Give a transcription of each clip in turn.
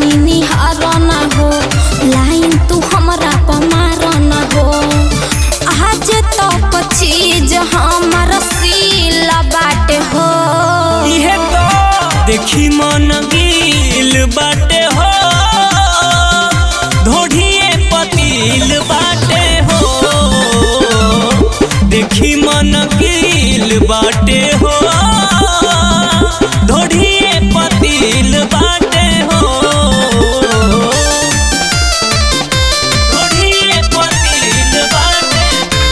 निहार न हो लाइन तू हमरा पमार न हो आज तक चीज हमर सीला बाटे हो इहे तो देखी मन गिल बाटे हो धोढ़िए पतील बाटे हो देखी मन गिल बाटे हो धोढ़िए पतील बाटे हो धोढ़िए पतील बाटे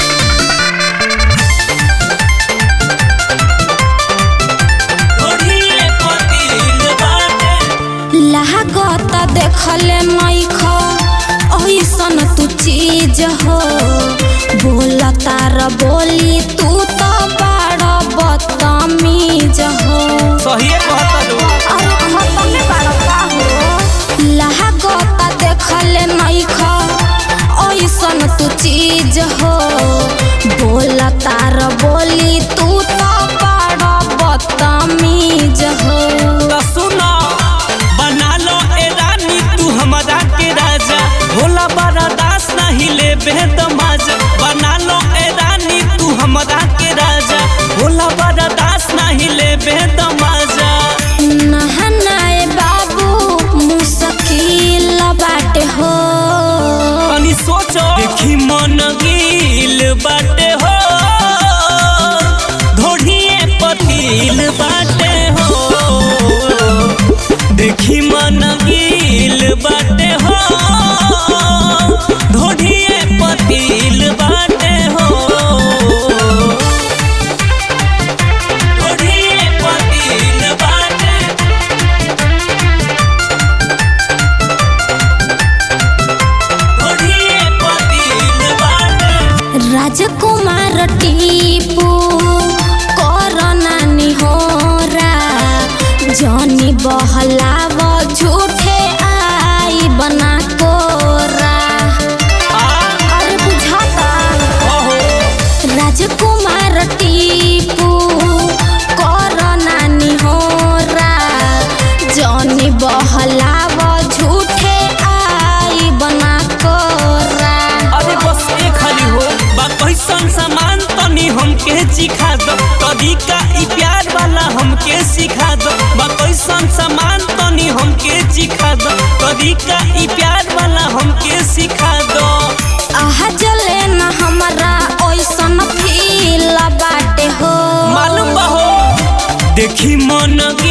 धोढ़िए पतील बाटे लागत देखले नइख ऐसन तू चीज हो बोल तार बोली तू तो बड़ बदतमीज हो सहिए कहता लोग अरे खतमे बड़ का हो लागत देखले नइख ऐसन तू चीज हो बोल तार बोली तू तो बड़ बदतमीज हो तो सुनो बना लो ए रानी तू हमारा के राजा भोला बड़ा दास नहीं ले बेदमाज बना लो ए रानी तू हमारा के राजा भोला बड़ा दास नहीं ले बेदमाजा नहनाए बाबू मुश्किल बाटे हो तनी सोचो देखी मन गिल बाटे हो धोढ़िए पतील बाटे हो देखी मन गिल बाटे हो धोढ़िए पतील बाटे हो धोढ़िए पतील बाटे धोढ़िए पतील बाटे राजकुमार टीपू करना निहोरा जनी बहलाव झूठे आई बना कोरा अरे बुझाता राजकुमार टीपू करना निहोरा जनी बहलाव झूठे आई बना कोरा अरे बस एक खाली हो बा कैसन सामान तनी हमके सिखा दो तरीका ई प्यार वाला हमके सिखा दो बा कैसन सामान तनी हमके सिखा दो तरीका ई प्यार वाला हमके सिखा दो आहा जले न हमरा ओइसन फील बाटे हो मालूम बा हो देखी मन